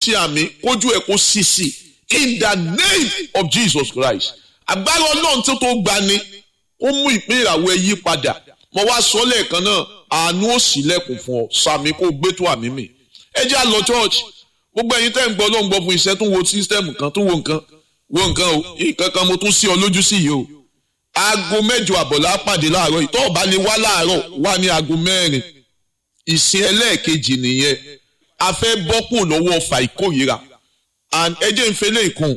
ṣe àmì kójú ẹ̀ kó sísì in the name of Jesus Christ agbára ọlọ́run tó tó gbani ó mú ìpín ìràwọ̀ ẹ yí padà mo wá sọ lẹ́ẹ̀kan náà àánú ó ṣílẹ̀kùn fún ọ sàmì kó gbé tó àmì mi ẹ jẹ́ àlọ́ church gbogbo ẹ̀yin tẹ́ ń gbọ́ ló ń gbọ́ fún iṣẹ́ tó ń wo sísítẹ́ẹ̀mù kan tó ń wo nǹkan wo nǹkan o nǹkan kan mo tún sí ọ lójú sí yìí o aago mẹ́jọ àbọ̀lá pàdé láàárọ̀ ìtọ́ ọ̀bá lè wá láàárọ̀ wá ní aago mẹ́rin ìsìn ẹlẹ́ẹ̀kejì nìyẹn a fẹ́ bọ́kùn lọ́wọ́ ọfà ìkórìíra and ẹ jẹ́ ń fẹ́lẹ́ ìkùn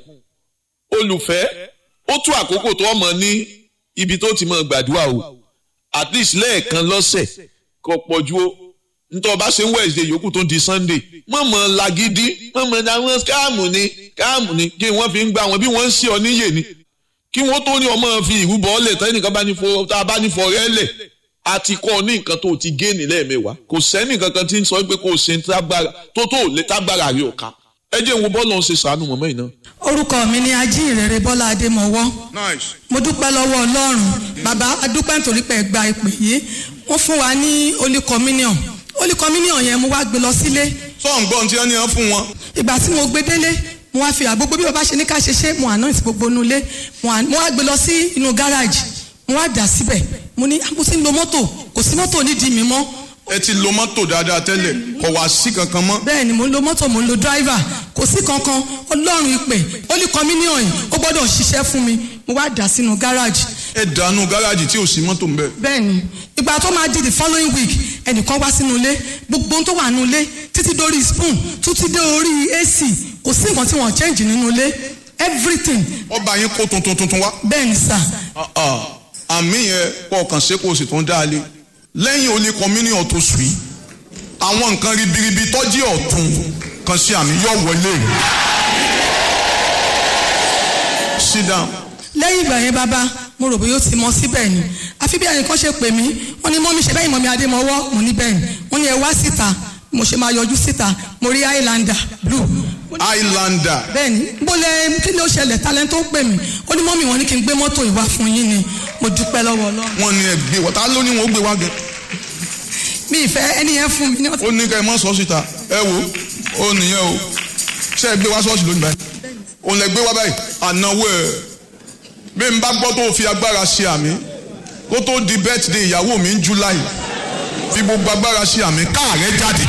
olùfẹ́ ó tún àkókò tó ọmọ ní ibi tó ti máa gbàdúrà o at least lẹ́ẹ̀kan lọ́sẹ̀ kò pọ̀jù o nítorí ọba ṣe ń Wednesday yòókù tó di Sunday mọ̀mọ́ lagidi mọ̀mọ́ àwọn káàmù ni káàmù ni kí wọ́n fi ń gbà wọ́n bí wọ́n ń ṣe ọ níyè ni kí wọ́n tó ní ọmọ fi ìrúbọ ọlẹ̀ tẹ́ nìkan bá ní fọ tá a bá ní fọ rẹ́ lẹ̀ àti kọ́ ní nǹkan tó ti géènì lẹ́ẹ̀mẹ́wàá kò sẹ́ni kankan tí ń sọ pé kò ṣe tó tó lè tágbára rí ọ̀ka ẹ jẹ́ ìwọ bọ́ọ̀lù ọ̀hún ṣe sànù mọ̀mọ́ yìí náà. orúkọ mi ni ajínrere bọ́lá adémọwọ́ nice. mo dúpẹ́ lọ́wọ́ ọlọ́run bàbá adúpẹ́ nítorí pé ẹ gba ìpè yìí wọ́n fún wa ní holy communion holy communion yẹn mo wá gbé lọ sílé sọ̀n gbọ́n tí wọ́n ní wọ́n fún wọn. ìgbà tí mo gbé délé mo wá fi àgbogbo bí bàbá ṣe ní ká ṣe ṣe mo anoint gbogbo inú ilé mo à- mo wá gbé lọ sí inú gáràjì mo wá dà síbẹ̀ mo ní "Ah, mo ti ń lo mọ́tò kò sí mọ́tò nídìí mi mọ́ ẹ ti lo mọ́tò dáadáa tẹ́lẹ̀ kò wá sí kankan mọ́. bẹ́ẹ̀ ni mo ń lo mọ́tò mo ń lo driver kò sí kankan ọlọ́run ìpè holy communion yìí ó gbọ́dọ̀ ṣiṣẹ́ fún mi mo wá dà sínú gáràjì ẹ dànù gáràjì tí ò sí mọ́tò ń bẹ̀. bẹ́ẹ̀ni ìgbà tó máa di the following week ẹnìkan wá sínú ilé gbogbo ohun tó wà nínú ilé títí dórí spoon títí dé orí ac kò sí nǹkan tí wọ́n change nínú ilé everything ọba yín kó tuntun tuntun wá. bẹ́ẹ̀ni sà Ah, ah. àmì yẹn kọ́ ọ̀kan ṣe kó o sì tún dá a lé lẹ́yìn olè communion tó sùn yìí àwọn nǹkan ribiribi tọ́jú ọ̀tún kan sí àmì yọ̀ wọlé. sit down. lẹ́yìn ìgbà yẹn bàbá mo rò bóyá ó ti mọ síbẹ̀ ni àfi bí ẹnìkan ṣe pè mí wọ́n ní mọ́mí ṣe bẹ́ẹ̀ mọ́mí adémọ́wọ́ mo ní bẹ́ẹ̀ ni wọ́n ní ẹ wá síta mo ṣe máa yọjú síta mo rí highlander blue highlander bẹ́ẹ̀ni bó lẹ kí ló ṣẹlẹ̀ talent tó pè mí ó ní mọ́mí wọn ní kí n gbé mọ́tò ìwá fún yín ni mo dúpẹ́ lọ́wọ́ ọlọ́run wọ́n ní ẹ gbé wọ́n ta ló ní wọn ó gbé wá gan. mi ìfẹ́ ẹni yẹn fún mi ní ọ̀sẹ̀ ó ní ká ẹ mọ́ sọ síta ẹ wo ó nìyẹn o ṣé ẹ gbé wá ṣọ́ọ̀ṣì lónìí báyìí òun lẹ gbé wá báyìí ànáwó ẹ bí n bá gbọ́ tó fi agbára ṣe àmì kó tó di birthday ìyàwó mi ń July fi gbogbo agbára ṣe àmì káàrẹ́ jáde.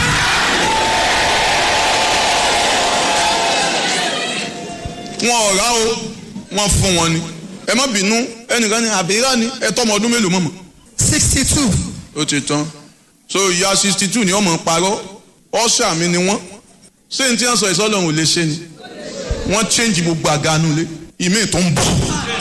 wọn ò rà o wọn fún wọn ni ẹ má bínú ẹnìkan ní àbíyá ni ẹ tọmọ ọdún mélòó mọ̀mọ́ sixty two ó ti tán so ìyá sixty two ni ọmọ parọ́ ọ̀ṣà mi ni wọ́n ṣé n tí wọ́n sọ ìsọ́lọ́run ò lè ṣe ni wọ́n change gbogbo àga nulẹ̀ ìmí tó ń bọ̀